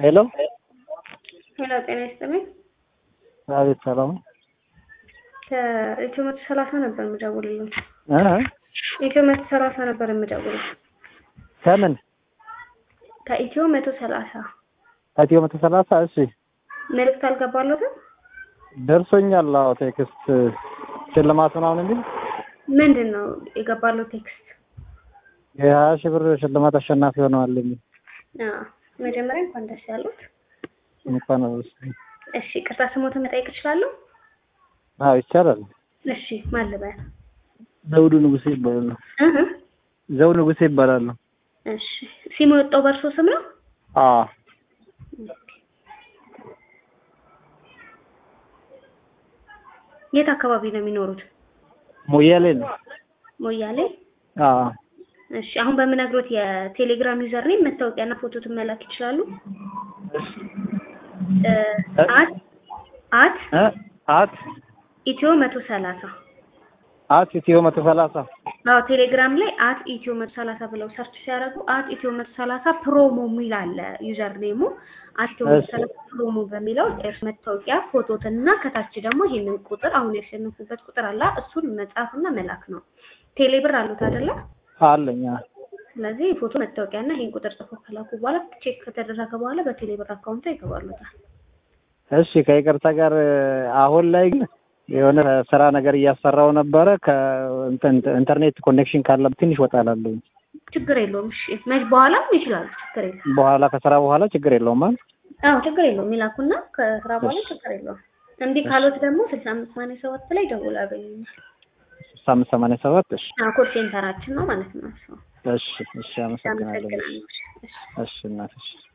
ሄሎ ሄሎ ጤና ይስጥልኝ። አቤት ሰላም ከኢትዮ መቶ ሰላሳ ነበር የምደውልልኝ። እ ኢትዮ መቶ ሰላሳ ነበር የምደውልልኝ። ከምን ከኢትዮ መቶ ሰላሳ ከኢትዮ መቶ ሰላሳ እሺ መልዕክት አልገባለትም። ደርሶኛል። አዎ ቴክስት ሽልማት ምናምን የሚል ምንድን ነው የገባለው ቴክስት? የሀያ ሺህ ብር ሽልማት አሸናፊ ሆነዋል የሚል አዎ፣ መጀመሪያ እንኳን ደስ ያሉት። እንኳን እሺ ቅርታ ስሞትን መጠየቅ እችላለሁ? አዎ ይቻላል። እሺ ማን ልበል? ዘውዱ ንጉሴ ይባላሉ። እህ ዘውዱ ንጉሴ ይባላሉ። እሺ ሲሙ የወጣው በእርሶ ስም ነው? አዎ የት አካባቢ ነው የሚኖሩት? ሞያሌ ነው። ሞያሌ። አዎ እሺ አሁን በምነግሮት የቴሌግራም ዩዘር ኔም መታወቂያና ፎቶትን መላክ ይችላሉ? እ አት አት እ አት ኢትዮ መቶ ሰላሳ አት ኢትዮ መቶ ሰላሳ አዎ ቴሌግራም ላይ አት ኢትዮ መቶ ሰላሳ ብለው ሰርች ሲያደርጉ አት ኢትዮ መቶ ሰላሳ ፕሮሞ የሚል አለ ዩዘር ኔሙ አት ኢትዮ መቶ ሰላሳ ፕሮሞ በሚለው እርስ መታወቂያ ፎቶትን እና ከታች ደግሞ ይሄንን ቁጥር አሁን ያሸነፉበት ቁጥር አለ እሱን መጻፍና መላክ ነው። ቴሌብር አሉት አይደለ? አለኝ። አዎ ስለዚህ ፎቶ መታወቂያ እና ይሄን ቁጥር ጽፎ ከላኩ በኋላ ቼክ ከተደረገ በኋላ በቴሌብር አካውንቱ ይገባሉታል። እሺ ከይቅርታ ጋር አሁን ላይ ግን የሆነ ስራ ነገር እያሰራው ነበረ። ከኢንተርኔት ኮኔክሽን ካለ ትንሽ ወጣ እላለሁ። ችግር የለውም። እሺ መች በኋላም ይችላሉ። ችግር የለውም። በኋላ ከስራ በኋላ ችግር የለውም ማለት አዎ ችግር የለውም። ይላኩና ከስራ በኋላ ችግር የለውም። እንዲህ ካሉት ደግሞ ስልሳ አምስት ሰማንያ ሰባት ላይ ደውል ያገኙኛል። ስልሳ አምስት ሰማንያ ሰባት እሺ ኮል ሴንተራችን ነው ማለት ነው። እሱ እሺ እሺ አመሰግናለሁ። አመሰግናለሁ። እሺ። እሺ እናትሽ